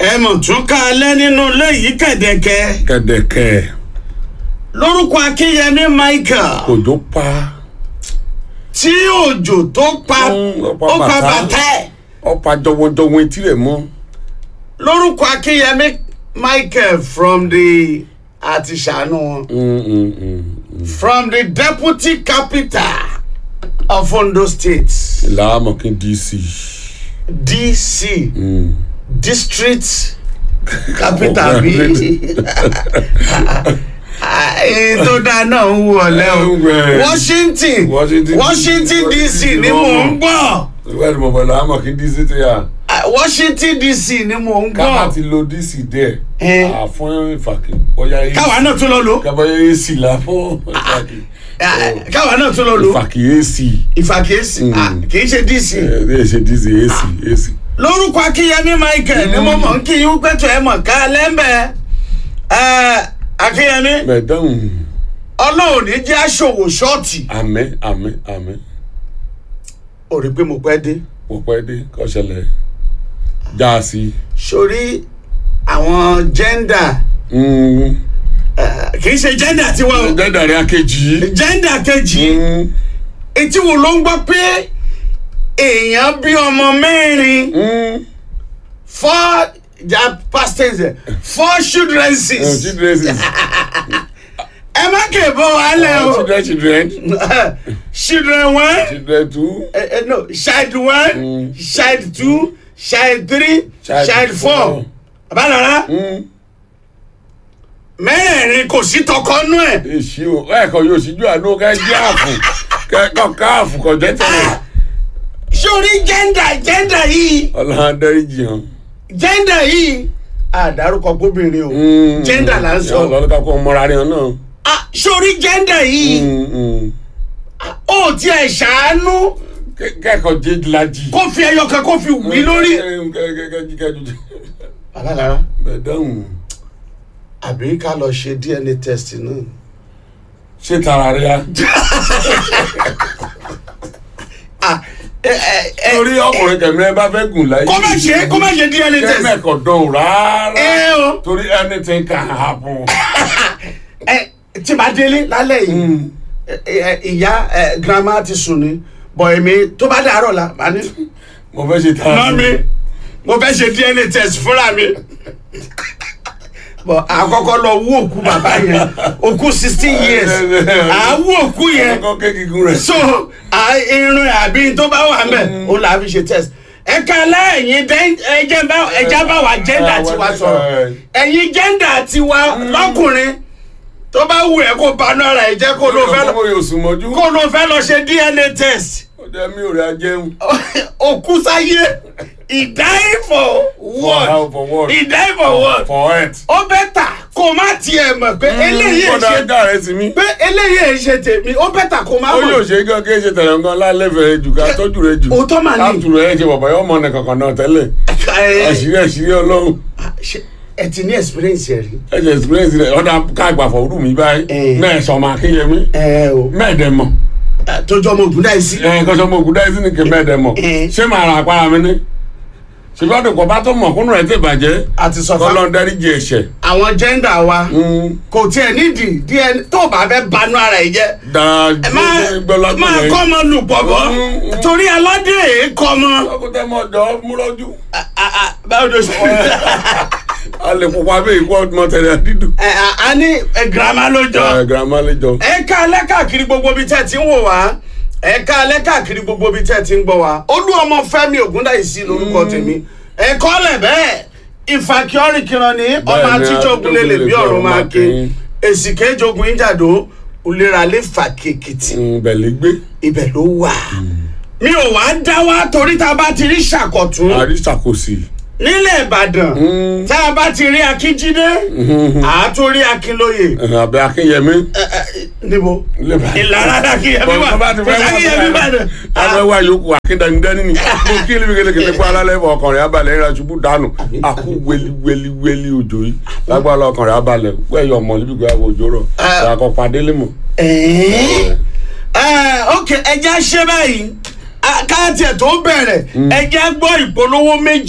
ẹ mọ̀ tún ká alẹ́ nínú ilé yìí kẹ̀dẹ̀kẹ́ kẹ̀dẹ̀kẹ̀ lórúkọ akínyẹmí michael òjò pa tí òjò tó pa Mm, ó pa ó pa bàtà. bàtà ẹ̀ ọ̀pá jọwọ́jọwọ́ etí rẹ̀ mọ́ lórúkọ akínyẹmí michael from the àti ṣàánú wọn Mm, mm, mm, mm. from the deputy capital of ondo state ìlà amọ̀kín dc dc Mm. district capital bí èyí tó dáa náà ń wú ọ̀lẹ́ o Ẹ̀wẹ̀. washington Washington washington dc ni mò ń gbọ́ ìwé ẹni mọ̀mọ́ ìlà amọ̀kín dc tó yà Ah, washington dc ni mò ń kábà gbọ́ ti lo dc díẹ̀ Eh. àfún ìfàkì bóyá ac káwa náà tún lọ lò kábàáyé ac là fún ìfàkì Ah, káwa náà tún lọ lò ìfàkì ac ìfàkíyèsí ah, kì í ṣe dc ẹ̀ ẹ̀ ṣe dc ac ac lórúkọ akínyẹmí michael ni mo mọ̀ ń kí yín pẹ̀tọ́ ẹ̀ mọ̀ ká lẹ́mbẹ̀ẹ́ akínyẹmí mẹ̀dánù ọlọ́run ní jẹ́ aṣòwò ṣọ́ọ̀tì àmẹ́ àmẹ́ àmẹ́ ò rí pé mo pẹ́ dé mo pẹ́ dé kọ́ṣẹlẹ̀ já a sí. sórí àwọn gender Mm. eh, kì í ṣe gender tiwa o dẹ́dà rẹ̀ akéjì. gender kejì Mm. etí wo ló ń gbọ́ pé èèyàn bí ọmọ mẹ́rin Mm. four ja past tense four children Eh, six children is- ẹ má kè bọ́ wàhálẹ̀ o children children children one children two eh, eh, no child one Mm. child two child three child, four abalara Mm. mẹ́rẹ̀ẹ̀rin kò sí tọkọ nú ẹ̀ èsì o ẹ̀kọ́ yóò síjú àánú ká jẹ́ àfù kẹ́kọ̀ọ́ káàfù kọ̀ jẹ́ tẹ̀lé sórí gender gender yìí ọlọ́run dẹ́rì jìyàn. gender yìí àdárúkọ gbóbìnrin o gender là ń sọ ọlọ́run ká kó mọ́ra rẹ̀ náà. Ah, sórí gender yìí Mm, mm. ó tiẹ̀ ṣàánú Kẹ́- kẹ́kọ̀ọ́ jẹ́ lajì. kó fi ẹyọ kan kó fi wí lórí. lórí. abalara mẹ̀dánù àbí ká lọ ṣe dna test náà. ṣé tara rẹ̀ á. Ah, ẹ ẹ ẹ torí ọkùnrin kẹmí ẹ bá fẹ́ gùn láyé. kó má ṣe kó má ṣe dna test. kẹ́mẹ̀kọ̀ dán rárá. ẹ o torí anything can happen. ẹ tí màá délé lálẹ́ yìí ẹ, ẹ, ìyá ẹ, grandma ti sùn ni bọ̀ èmi tó bá dàárọ̀ la màá ní. mo fẹ́ ṣe tara. mami mo fẹ́ ṣe dna test fúnra mi. bọ̀ àkọ́kọ́ lọ wú òkú bàbá yẹn òkú sixteen years à wú òkú yẹn kọ́ kékigun rẹ̀. so à, irun àbí tó bá wà mẹ́ òun là á fi ṣe test. ẹ ká lẹ́yìn ẹjẹ́ bá ẹjẹ́ bá wà gender tiwa sọ̀rọ̀ ẹ̀yin gender tiwa lọ́kùnrin tó bá wù ẹ́ kó banú ara ẹ̀ jẹ́ kó ló fẹ́ lọ mo yóò sùn mọ́jú. kó ló fẹ́ lọ ṣe dna test ó jẹ́ mi ò rí ajẹun. òkú sáyé ìdáyé for what for what. ìdáyé for what for it. ó bẹ́tà kó má tiẹ̀ mọ̀ pé eléyìí ẹ̀ kọ́dà ṣe ajá rẹ̀ sí mi. pé eléyìí ẹ̀ ṣe tèmi ó bẹ́tà kó má ó yóò mọ̀ ṣe gan kí ẹ ṣe tẹ̀lé nǹkan lálẹ́fẹ̀ẹ́ jù ká tọ́jú rẹ jù. òótọ́ mà ní. káàtù rẹ ṣe bàbá yóò mọ ọ̀nà kankan náà tẹ́lẹ̀. ẹ àṣírí àṣírí ọlọ́run. ṣe- ẹ ti ní experience ẹ̀ rí. ẹ ṣe experience rẹ ọ̀dà káàgbà fọ̀ọ́rù mi báyìí. Eh. mẹ́ẹ̀sán máa kéye mi. ẹ o mẹ́ẹ̀dẹ̀ mọ̀. tójú ọmọ ògùn dáì sí. ẹ kọ́sọ́ mo kú dáìsí ni kì í mẹ́ẹ̀dẹ̀ mọ̀. Eh. ṣé màá ra àpárá mi ní. ṣùgbọ́n àdùkọ̀ bá tó mọ̀ kúnnù rẹ̀ tẹ̀ bàjẹ́. àti sọ fún kọ́lọ́ dáríjì ẹ̀ṣẹ̀. àwọn gender wa kò tiẹ̀ nídìí díẹ̀ tó bá fẹ́ banú ara ẹ̀ jẹ́ dáa máa máa kọ́ ọmọ lù pọ̀pọ̀ Mm. torí aládé èé kọ́ ọmọ. ọkùnrin mọ̀ jọ múlọ́jú. Ah, ah, ah, báwo ló ṣe. a lè pupa bẹ́ẹ̀ ikú ọdún mọ́tẹ́lẹ̀ dídùn. Ẹ, a- a ní ẹ, girama ló jọ. ẹ girama lè jọ. ẹ ká alẹ́ káàkiri gbogbo ibi tẹ́ ẹ ti ń wò wá ẹ ká alẹ́ káàkiri gbogbo ibi tẹ́ ẹ ti ń gbọ́ wá olú ọmọ fẹ́mi ògúndáìsí lórúkọ tèmi ẹ kọ́ lẹ̀ bẹ́ẹ̀ ìfàkíọ́rì kiran ní ọmọ Bẹ́ẹ̀ ni, àtijọ́ ogunlélẹ̀ bí ọ̀run máa ké èsì kéjogun ìjàdó òléralé fàkèkìtì bẹ̀lẹ́ gbé. ibẹ̀ ló wà mi ò wá dá wá torí tá a bá ti rí ṣàkọ̀tún àríṣàkóso. nílẹ̀ ìbàdàn tá a bá ti rí akínjídé àátúrí akínlóye àbẹ akínyẹmí. ẹ, ẹ, níbo lẹ́bàá. ìlara dàkíyẹmí wà bá ti kò fẹ́ sákíyẹmí bàdàn. abẹ́ wa yòókù akíndánidání ni mo kí ni kékeré kó alálẹ́ bọ̀ ọkùnrin abalẹ̀ ìrìn àṣubú dànù àkú weli weli weli òjò yìí lágbára ọkùnrin abalẹ̀ wẹ́yọ̀ ọmọ níbi ìgbà òjò rọ̀ àkọ́ padé lé mọ̀. ẹ̀ẹ́n ẹ̀ ok ẹja ṣe báyìí Ah, káàtì ẹ̀ tó bẹ̀rẹ̀ ẹja gbọ́ ìpolówó méjì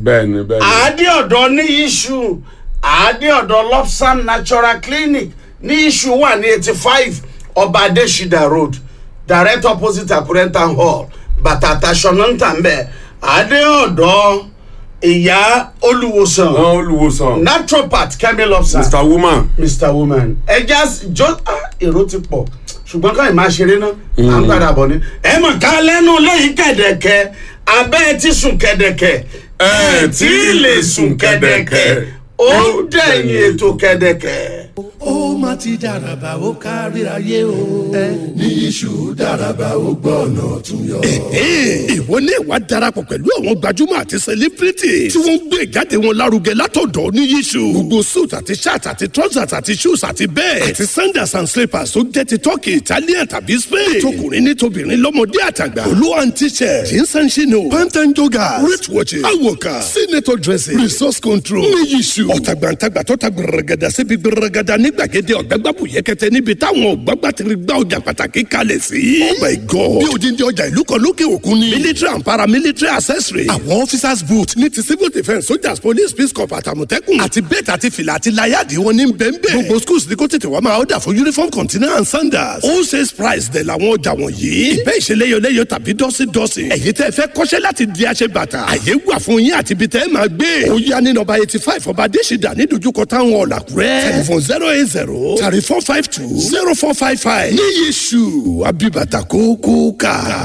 bẹ́ẹ̀ni bẹ́ẹ̀ni. àádé ọ̀dọ́ ní iṣu àádé ọ̀dọ́ lopsam natural clinic ní iṣu wà ní eighty five ọba adesida road direct opposite akurenta hall bàtàtà ṣọ̀nàntà ń bẹ̀ àádé ọ̀dọ́ ìyá olùwòsàn wọ́n olùwòsàn naturopath kemi lopsam mr woman mr woman ẹja jọ ah, èrò ti pọ̀ ṣùgbọ́n káyìn máa ṣeré náà à ń padà bọ̀ ni. ẹ mọ̀ ká lẹ́nu lẹ́yìn kẹ̀dẹ̀kẹ́ abẹ́ ti sùn kẹ̀dẹ̀kẹ́ ẹ tí ì lè sùn kẹ̀dẹ̀kẹ́. ó dẹ̀yìn ètò kẹ̀dẹ̀kẹ́. ó má ti dàràbà ó kárí ayé o. ní iṣu dàràbà ó gbọ́ ọ̀nà ọ̀tún yọ. ìwọ ní ìwà darapọ̀ pẹ̀lú àwọn gbajúmọ̀ àti celebrity tí wọ́n ń gbé ìjáde wọn lárugẹ látọ̀dọ̀ ní yíṣu. gbogbo suit àti shirt àti trousers àti shoes àti bẹ́ẹ̀ àti sandals and slippers tó jẹ́ ti turkey italian tàbí spain. tọkùnrin ní tobìnrin lọ́mọdé àtàgbà. olú and t-shirt jeans and chino pant and joggers wrist watches awoka senator dressing resource control ní yíṣu. ọ̀tàgbàǹtàgbà tó ta gbẹrẹgẹdà síbi gbẹrẹgẹdà ní gbàgede ọ̀gbẹ́gbàbù yẹkẹtẹ níbi táwọn ọ̀gbàgbàtìrì gbà ọjà pàtàkì kalẹ̀ sí. oh my god bí odindi ọjà ìlú kan lókè òkun ni. military and paramilitary accessory. àwọn officers boot ní ti civil defence soldiers police peace corps àtàmọ̀tẹ́kùn. àti bẹ́ẹ̀ àti fìlà àti láyàdì wọn ní bẹ́ẹ̀nbẹ́ẹ̀. gbogbo schools ní kó tètè wá máa ọ̀dà fún uniform container and sandals. all sales price dẹ̀ làwọn ọjà wọ̀nyí. ìbẹ́ ìṣeléyọléyọ tàbí dọ́sídọ́sí. ẹ̀yin tẹ́ fẹ́ kọ́ṣẹ́ láti di aṣẹ bàtà. àyè wà fún yín àti ibi tẹ́ ẹ máa gbé. ó yá ní nọ́mbà eighty five ọba adésìdá ní dojúkọ táwọn ọ̀làkúrẹ́. telephone zero eight zero thirty four five two zero four five five. ní yíṣu abibata kókó ká.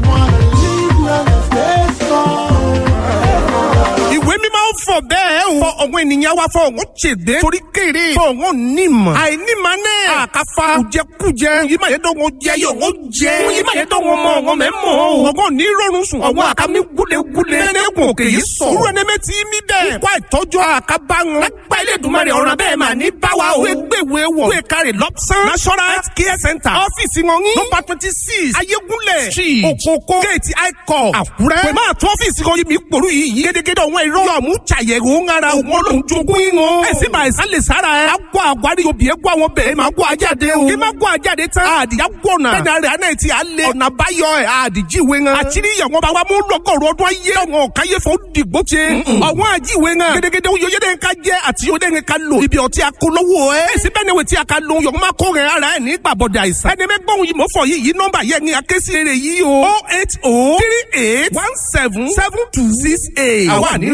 ìwé mímọ́ ń fọ bẹ́ẹ̀ o. fọ ọ̀wọ́n ènìyàn wa fọ ọ̀wọ́n ṣègbè. torí kéré fọ ọ̀wọ́n nímọ̀. àìnímọ̀ náà. àkàfà kùjẹkùjẹ. yìí máa yẹ dọ́wọ́ jẹ yóò wọ́n jẹ. yìí máa yẹ dọ́wọ́ mọ ọ̀wọ́n mẹ́ mọ́ o. ọ̀wọ́n ní rọrùn sùn. ọ̀wọ́n àkàmì gúlegúle. nẹ́nẹ́gùn òkè yìí sọ. irú ẹni mẹ́ ti mí bẹ́ẹ̀. ikú àìtọ́jú àkàbà wọn. lágbá ilé ìdùnmọ̀rẹ̀ ọ̀ràn bẹ́ẹ̀ máa ní báwa o. wé gbèwé wọ̀. wé kárẹ̀ lọ́pṣán. national health care center. ọ́fíìsì wọn ní. nọ́mbà twenty six ayégúnlẹ̀. street òkòkò gate icon àkúrẹ́. pẹ̀lú àtọ́ ọ́fíìsì kan yìí mi pòrú yìí. gédégédé ọ̀wọ́n irọ́. yọ̀ọ̀mú ṣàyẹ̀wò ń ara òun olóhùn jogún ìwọ̀n. ẹ sì máa ìsá lè sára ẹ. a gbọ́ àgbárí obì ẹ gbọ́ àwọn bẹ̀rẹ̀ máa gbọ́ ajáde o. kí máa gbọ́ ajáde tán. àdìyá gbọ̀nà. bẹ́ẹ̀ni àrẹ àná ti àlẹ. ọ̀nà àbáyọ ẹ̀ àdìjíwe ŋan. àtìrí ìyàwó bá wa mú lọ́gọ̀rọ̀ ọdún ayé. ọ̀wọ́n káyé fún dìgbò ṣe. ọ̀wọ́n àjíwe ŋan. gédégédé oyè dẹ́ ká jẹ́ àti oyè dẹ́ ká lò. ibi ọtí akólówó ẹ. èsì bẹ́ẹ̀ ni wètí aka lo yọ̀ọ́ máa kó rẹ̀ ara ẹ̀ ní gbàbọ̀dẹ̀ àìsàn. ẹni mẹ́gbọ́n yìí mọ̀ fọ yìí yìí nọ́mbà yẹn ni akéṣe rẹ̀ yìí o. oh eight oh three eight one seven seven two six eight. àwa ní